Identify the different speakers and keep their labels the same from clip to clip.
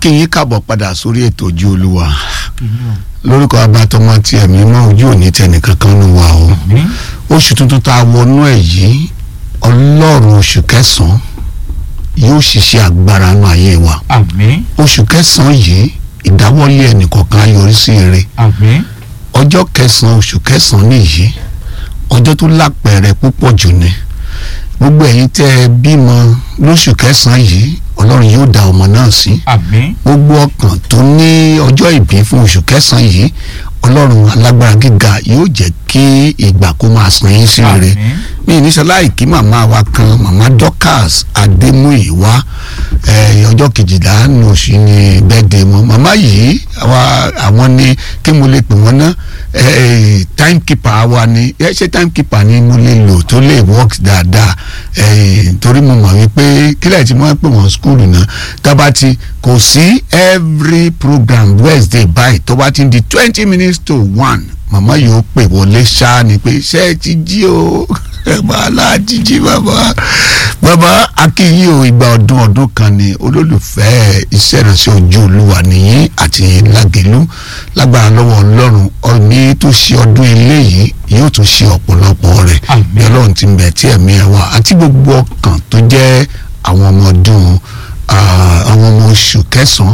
Speaker 1: kí yín káàbọ̀ padà sórí ètò ojú olúwa lórúkọ abatọmọ tí ẹ̀mí mọ́ ojú òní tẹnìkan kan ló wà o oṣù tuntun tá a wọnú ẹ̀ yìí ọlọ́run oṣù kẹsàn-án yóò ṣiṣẹ́ agbára nù ayé wa
Speaker 2: àmín
Speaker 1: oṣù kẹsàn-án yìí ìdáwọ́lé ẹnìkọ̀ọ̀kan á yọrí sí ire
Speaker 2: àmín
Speaker 1: ọjọ́ kẹsàn-án oṣù kẹsàn-án nìyí ọjọ́ tó lápẹẹrẹ púpọ̀ jù ni gbogbo ẹ̀yin tẹ́ ẹ bímọ lóṣù kẹsàn-án yìí ọlọ́run yóò dá ọmọ náà sí
Speaker 2: àmín
Speaker 1: gbogbo ọkàn tó ní ọjọ́ ìbí fún oṣù kẹsàn-án yìí ọlọ́run alágbára gíga yóò jẹ́ kí ìgbà kó máa san yín sí rere
Speaker 2: àmín
Speaker 1: mi ní sọláì kí màmá wa kan màmá Dorcas Adémúyìwá ẹ, ọjọ́ kejìlá ní oṣù ní bẹ́ẹ̀dẹ̀ wọn màmá yìí àwa- àwọn ni kí mo lè pè wọ́n ná ẹ, timekeeper wa ni ẹ ṣe timekeeper ni mo lè lò tó lè work dáadáa ẹ, torí mo mọ̀ wípé kílẹ̀ tí wọ́n pè wọ́n skúlù náà tábà ti kò sí every program Wednesday báyìí tó bá ti di twenty minutes to one màmá yóò pè wọlé ṣáá ni pé ṣé ẹ ti jí o ẹ máa láti jí bàbá bàbá akínyìn o ìgbà ọdún ọdún kan ni olólùfẹ́ iṣẹ́ ìránṣẹ́ ojú olúwa nìyí àti lágẹ̀lú lágbára lọ́wọ́ ọlọ́run ọ̀ní tó ṣe ọdún eléyìí yóò tún ṣe ọ̀pọ̀lọpọ̀ rẹ̀
Speaker 2: Àmín.
Speaker 1: bí ọlọ́run ti ń bẹ tí ẹ̀mí ẹ̀ wá àti gbogbo ọkàn tó jẹ́ àwọn ọmọ ọdún ah, àwọn ọmọ oṣù kẹsàn-án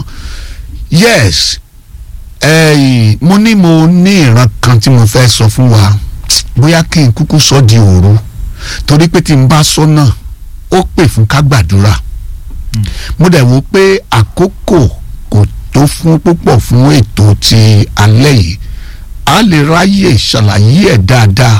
Speaker 1: yes ẹ̀yìn mo ní mo ní ìran kan tí mo fẹ́ sọ fún wa bóyá kí n kúkú sọ di òru torí pé tí n bá sọ náà ó pè fún ká gbàdúrà mo dẹ̀ wò pé àkókò kò tó fún púpọ̀ fún ètò ti alẹ́ yìí a lè ráyè ṣàlàyé ẹ̀ dáadáa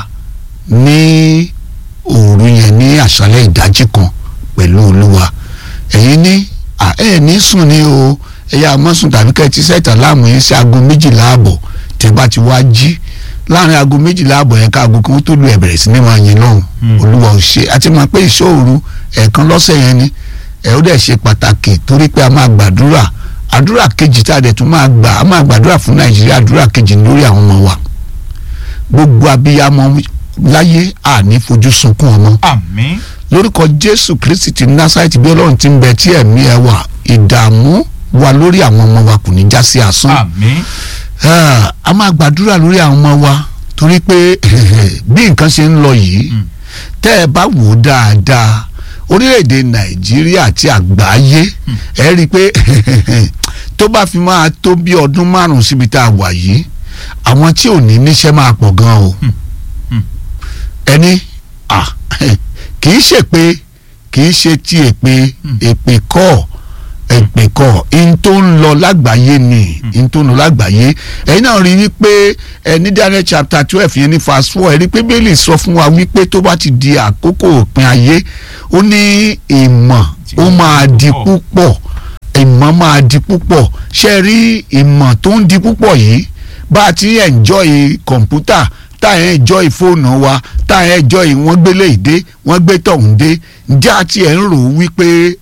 Speaker 1: ní òru yẹn ní àṣálẹ́ ìdájí kan pẹ̀lú olúwa ẹ̀yin ní à ẹ̀ ní sùn ní o ẹ̀yà mọ́sùn tàbí kẹ́ ẹ ti sẹ́ẹ̀tà láàmú yín sí aago méjìlá àbọ̀ tẹ́ bá ti wá jí láàrin aago méjìlá àbọ̀ yẹn ká aago kan tó lu ẹ̀ bẹ̀rẹ̀ sí ní máa yin lọ́hùn
Speaker 2: Hmm.
Speaker 1: olúwa ò ṣe àti máa pé ìṣòro ẹ̀ẹ̀kan lọ́sẹ̀ yẹn ni ẹ̀ ó dẹ̀ ṣe pàtàkì torí pé a máa gbàdúrà àdúrà kejì tá a dẹ̀ tún máa gbà á máa gbàdúrà fún nàìjíríà àdúrà kejì lórí àwọn ọmọ wa gbogbo abiyamọ láyé àní fojú sunkún ọmọ
Speaker 2: àmín
Speaker 1: lórúkọ jésù kristi ti násàìtì bí ọlọ́run ti ń bẹ tí ẹ̀mí ẹ wà ìdààmú wa lórí àwọn ọmọ wa kò ní já sí asán
Speaker 2: àmín
Speaker 1: Ah, a máa gbàdúrà lórí àwọn ọmọ wa torí pé bí nǹkan ṣe ń lọ yìí
Speaker 2: Mm.
Speaker 1: tẹ́ ẹ bá wò ó dáadáa orílẹ̀-èdè nàìjíríà àti àgbáyé ẹ rí i pé tó bá fi máa tó bí ọdún márùn-ún síbi tá a wà yìí àwọn tí ò ní níṣẹ́ máa pọ̀ gan o
Speaker 2: Mm.
Speaker 1: ẹni ah, kì í ṣe pé kì í ṣe ti èpè èpè kọ́ èpè kọ́ in tó ń lọ lágbàáyé ni in tó ń lọ lágbàáyé ẹ̀yin náà rí wípé ẹ ní Daniel chapter twelve yẹn ní verse four ẹ rí pé bẹ́ẹ̀lì sọ fún wa wípé tó bá ti di àkókò òpin ayé ó ní ìmọ̀ ó máa di púpọ̀ ìmọ̀ máa di púpọ̀ ṣe rí ìmọ̀ tó ń di púpọ̀ yìí bá a ti enjoy kọ̀ǹpútà tá à ń enjoy fóònù wa tá à ń enjoy wọ́n gbélé ìdé wọ́n gbé tọ̀hún dé ǹjẹ́ àti ẹ̀ ń rò ó wípé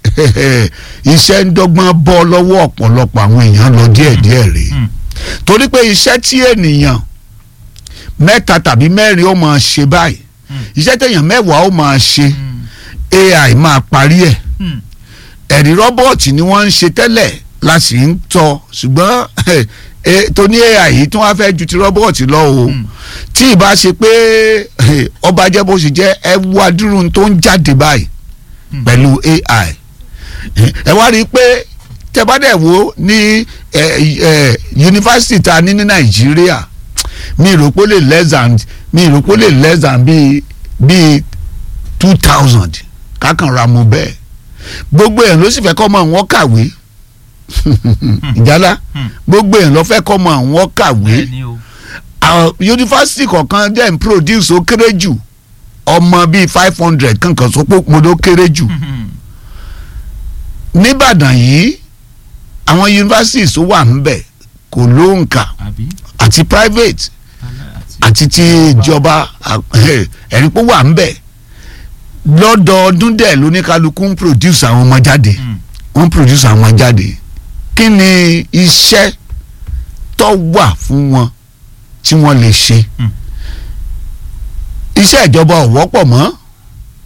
Speaker 1: iṣẹ́ ń dọ́gbọ́n bọ́ lọ́wọ́ ọ̀pọ̀lọpọ̀ àwọn èèyàn lọ díẹ̀díẹ̀ rèé
Speaker 2: Mm.
Speaker 1: torí pé iṣẹ́ tí ènìyàn mẹ́ta tàbí mẹ́rin ó máa ṣe báyìí iṣẹ́ téèyàn mẹ́wàá ó máa ṣe AI máa parí ẹ̀
Speaker 2: Mm.
Speaker 1: ẹ̀rí rọ́bọ̀tì ni wọ́n ń ṣe tẹ́lẹ̀ la sì ń tọ́ ṣùgbọ́n eh, tó ní AI yìí tí wọ́n á fẹ́ ju ti rọ́bọ̀tì lọ o
Speaker 2: Mm.
Speaker 1: tí ìbá ṣe pé eh, ọba jẹ́ bó ṣe jẹ́ ẹ wá dúró tó ń jáde báyìí
Speaker 2: Mm.
Speaker 1: pẹ̀lú AI ẹ wá rí i pé tẹ́ bá dẹ̀ wò ní eh, eh, yunifásitì ta ní ní Nàìjíríà mi rò pé ó lè less than mi rò pé ó lè less than bíi bíi two thousand kákan ra mo bẹ́ẹ̀ gbogbo èèyàn ló sì fẹ́ kọ́ mọ̀ wọ́n kàwé ìjálá
Speaker 2: Hmm.
Speaker 1: gbogbo èèyàn ló fẹ́ kọ́ mọ̀ wọ́n kàwé
Speaker 2: bẹ́ẹ̀ ni o
Speaker 1: àwọn yunifásitì kọ̀ọ̀kan dẹ̀ ń produce ó kéré jù ọmọ bíi five hundred kankan sọ pé mo ló kéré jù
Speaker 2: Mhm.
Speaker 1: nìbàdàn yìí àwọn yunifásitì tó wà ńbẹ̀ kò lóǹkà
Speaker 2: àbí
Speaker 1: àti private
Speaker 2: alẹ́ àti
Speaker 1: àti ti ìjọba ẹ̀rí pé wà ńbẹ̀ lọ́dọọdún dẹ̀ lóníkálukú ń produce àwọn ọmọ jáde
Speaker 2: Mm.
Speaker 1: wọ́n produce àwọn ọmọ jáde kí ni iṣẹ́ tó wà fún wọn tí wọ́n lè ṣe
Speaker 2: Mm.
Speaker 1: iṣẹ́ ìjọba ò wọ́pọ̀ mọ́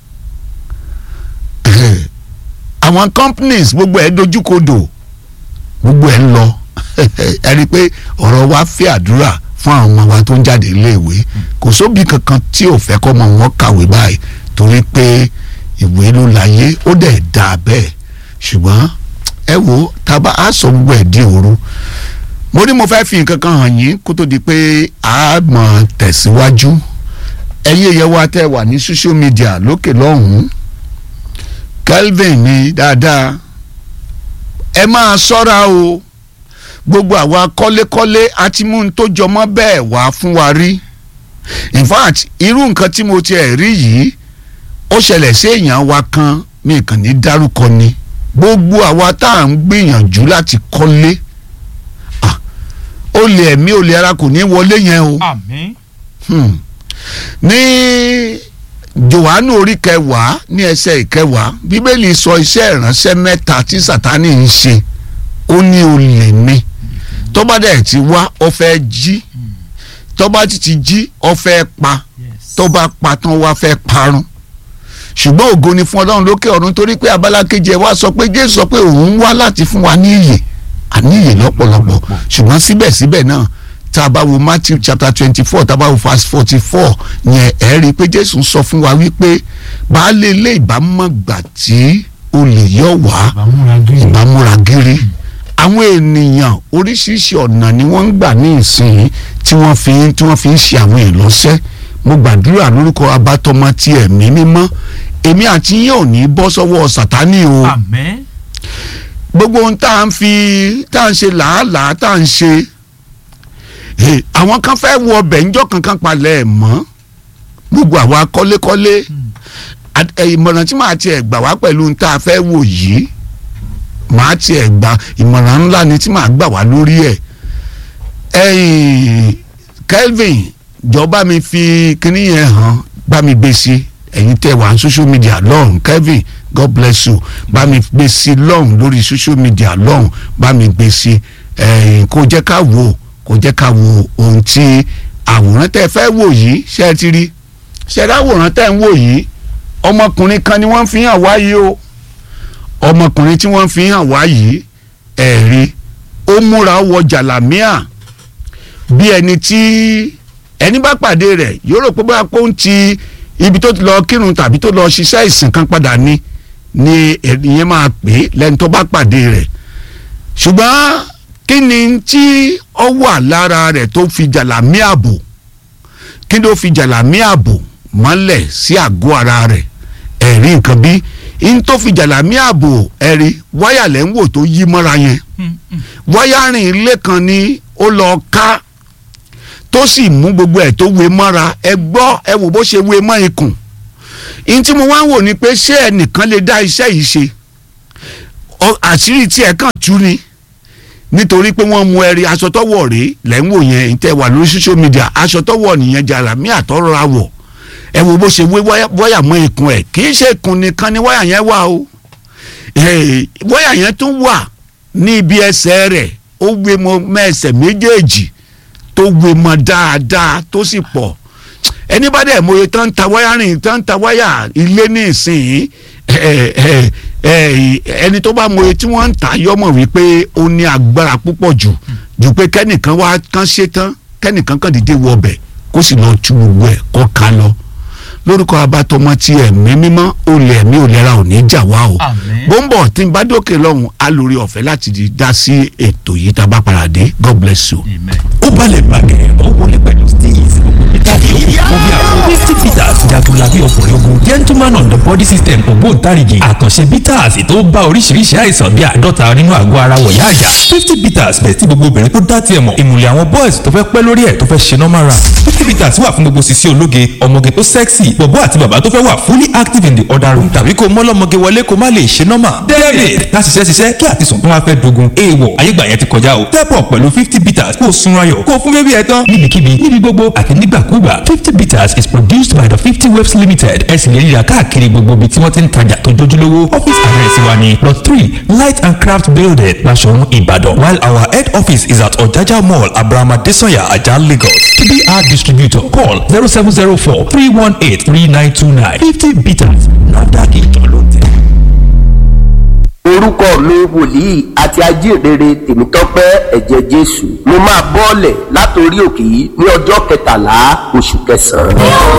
Speaker 1: àwọn companies gbogbo ẹ̀ dojúkodò gbogbo ẹ̀ ń lọ ẹ rí i pé ọ̀rọ̀ wa fẹ́ àdúrà fún àwọn ọmọ wa tó ń jáde iléèwé kò sóbì kankan tí ò fẹ́ kọ́ ọmọ wọn kàwé báyìí torí pé ìwé ló láyé ó dẹ̀ dà bẹ́ẹ̀ ṣùgbọ́n ẹ wo tábà á sọ gbogbo ẹ̀ di òru mo ní mo fẹ́ fi nǹkan kan hàn yín kó tó di pé a mọ̀ tẹ̀síwájú ẹ̀yin ẹ̀yẹ wa tẹ́ wà ní social media lókè lọ́hùn-ún Kelvin ni dáadáa ẹ máa ṣọ́ra o gbogbo àwa kọ́lékọ́lé àti mú un tó jọmọ́ bẹ́ẹ̀ wá fún wa rí in fact irú nǹkan tí mo tiẹ̀ rí yìí ó ṣẹlẹ̀ sí èèyàn wa kan mi kàn ní dárúkọ ni gbogbo àwa tá à ń gbìyànjú láti kọ́lé ah, olè ẹ̀mí olè ara kò ní wọlé yẹn o
Speaker 2: àmín
Speaker 1: hmm. ní Jòhánù orí kẹwàá ní ẹsẹ̀ ìkẹwàá bíbélì sọ iṣẹ́ ìránṣẹ́ mẹ́ta tí Sátánì ń ṣe ó ní olè ni tó bá dẹ̀ ti wá ó fẹ́ jí tó bá ti ti jí ó fẹ́ pa
Speaker 2: yes
Speaker 1: tó bá pa tán wá fẹ́ parun ṣùgbọ́n ògo ni fún ọlọ́run lókè ọ̀run torí pé abala kejì ẹ̀ wá sọ pé jésù sọ pé òun wá láti fún wa ní ìyè àní ìyè lọ́pọ̀lọpọ̀ ṣùgbọ́n síbẹ̀síbẹ̀ náà tá a bá wo matthew chapter twenty four tá a bá wo verse forty four yẹn ẹ̀ rí i pé jésù ń sọ fún wa wípé baálé ilé ìbámọ̀ gbà tí olè yọ̀ wá
Speaker 2: àbámúra gírí
Speaker 1: ìbámúra gírí àwọn ènìyàn oríṣiríṣi ọ̀nà ni wọ́n ń gbà ní ìsìn tí wọ́n fi ń tí wọ́n fi ń ṣe àwọn ìlọ́sẹ́ mo gbàdúrà lórúkọ abátọmọ ti ẹ̀mí mímọ́ èmi àti yín ò ní bọ́ sọ́wọ́ sàtánì o
Speaker 2: àmín
Speaker 1: gbogbo ohun tá à ń fi tá à ń ṣe làálàá tá à ń ṣe eh, àwọn kan fẹ́ wọ ọbẹ̀ ńjọ́ kankan palẹ̀ ẹ̀ mọ́ gbogbo àwa kọ́lékọ́lé At- eh, ìmọ̀ràn tí màá tiẹ̀ gbà wá pẹ̀lú ohun tá a fẹ́ wò yìí màá tiẹ̀ gbà ìmọ̀ràn ńlá ni tí màá gbà wá lórí ẹ̀ ẹ̀yìn Kelvin jọ bá mi fi kinní yẹn hàn bá mi gbé sí ẹ̀yin tẹ́ wà ní social media lọ́hùn Kelvin God bless you bá mi gbé sí lọ́hùn lórí social media lọ́hùn bá mi gbé sí ẹ̀yìn kó jẹ́ ká wò kó jẹ́ ká wo ohun tí àwòrán tẹ́ fẹ́ wò yìí ṣe é ti rí ṣe é dáwòrán tẹ́ ń wò yìí ọmọkùnrin kan ni wọ́n fi hàn wá yìí o ọmọkùnrin tí wọ́n fi hàn wá yìí ẹ̀rí ó múra ó wọ jàlámíà bí ẹni tí ẹni bá pàdé rẹ̀ yóò rò pé bóyá kó ń ti ibi tó ti lọ kírun tàbí tó lọ ṣiṣẹ́ ìsìn kan padà ni ni ìyẹn máa pè é lẹ́ni tó bá pàdé rẹ̀ ṣùgbọ́n kí ni tí ó wà lára rẹ̀ tó fi jàlámíà bò kí ló fi jàlámíà bò mọ́lẹ̀ sí àgọ́ ara rẹ̀ ẹ̀rí nǹkan bí n tó fi jàlámíà bò ẹ̀rí wáyà lẹ́ ń wò tó yí mọ́ra yẹn wáyárìn ilé kan ni ó lọ ká tó sì mú gbogbo ẹ̀ tó wé mọ́ra ẹ gbọ́ ẹ wò bó ṣe wé mọ́ ikùn n tí mo wá ń wò ni pé ṣé ẹnìkan lè dá iṣẹ́ yìí ṣe Ọ- àṣírí tí ẹ kàn tú ni nítorí pé wọ́n mú ẹ̀rí aṣọ tọ́wọ̀ rèé lẹ́ ń wò yẹn ìtẹ́ wà lórí social media aṣọ tọ́wọ̀ nìyẹn jàlámí àtọ́rọ̀ra wọ̀ ẹ wo bó ṣe wé wáyà wáyà mọ́ ikùn ẹ̀ kì í ṣe ikùn nìkan ni wáyà yẹn wà o Eh, wáyà yẹn tún wà ní ibi ẹsẹ̀ rẹ̀ ó wé mọ́ mẹ́ẹ̀sẹ̀ méjèèjì tó wé mọ́ dáadáa tó sì pọ̀ ẹni bá dẹ̀ mọ̀ tán ta wáyà rìn tán ta wáyà ilé ní ìsìn ẹ, ẹ, ẹ, ẹni tó bá mọ̀ tí wọ́n ń ta yọmọ̀ wípé ó ní agbára púpọ̀ jù jù pé kẹ́nìkan wá kán ṣe tán kẹ́nìkan kàn dìde wọ ọbẹ̀ kó sì lọ tú gbogbo ẹ̀ kọ́ ká lọ lórúkọ abatọmọ tí ẹ̀mí mímọ́ olè ẹ̀mí òlera ò ní jà wá o
Speaker 2: àmín
Speaker 1: bó ń bọ̀ tí n bá dókè lọ́hùn á lórí ọ̀fẹ́ láti di dá sí ètò yìí tá a bá padà dé God bless you.
Speaker 2: amen.
Speaker 3: ó balẹ̀ bàgẹ́ ó wọlé pẹ̀lú steez ìtàgé ó bí àwọn fifty peters jagunlabi ọkùnrin ogun gentleman on the body system ògbóǹtarìgì àkànṣe bitters tó bá oríṣiríṣi àìsàn bíi àádọ́ta nínú àgọ́ ara wọ̀yá àjà fifty peters bẹ̀ tí gbogbo obìnrin tó dá tiẹ̀ mọ̀ ìmùlẹ̀ àwọn boys tó fẹ́ pẹ́ lórí ẹ̀ tó fẹ́ ṣe normal run fifty peters wà fún gbogbo sisi ológe ọmọge tó sexy bọ̀bọ́ àti bàbá tó fẹ́ wà fully active in the other room tàbí kó mọ́lọ́mọge wọlé kó má lè ṣe normal david láti ṣiṣẹ́ ṣiṣẹ́ kí àtisùn tó wá fẹ́ dogun èèwọ̀ ayégbà yẹn ti kọjá o step up pẹ̀lú fifty peters kó o sunra yọ̀ kó o fún bébí ẹ tán níbikíbi níbi gbogbo àti nígbàkúgbà fifty peters is produced by the fifty waves limited ẹ sì lè ríra káàkiri gbogbo ibi tí wọ́n ti ń tajà tó jójúlówó office address wa ni plot three light and craft building Basọ̀run Ìbàdàn while our head office is at Ọ̀jájá mall Abraham Adesanya Ajah Lagos to be our distributor call zero seven zero four three one eight three nine two nine fifty peters NAFDAC ìjọ ló tẹ̀.
Speaker 2: orúkọ mi wòlíì àti ajínrere tèmítọ́pẹ́ ẹ̀jẹ̀ jésù mo máa bọ́ọ̀lẹ̀ látòrí òkè yìí ní ọjọ́ kẹtàlá oṣù kẹsàn-án.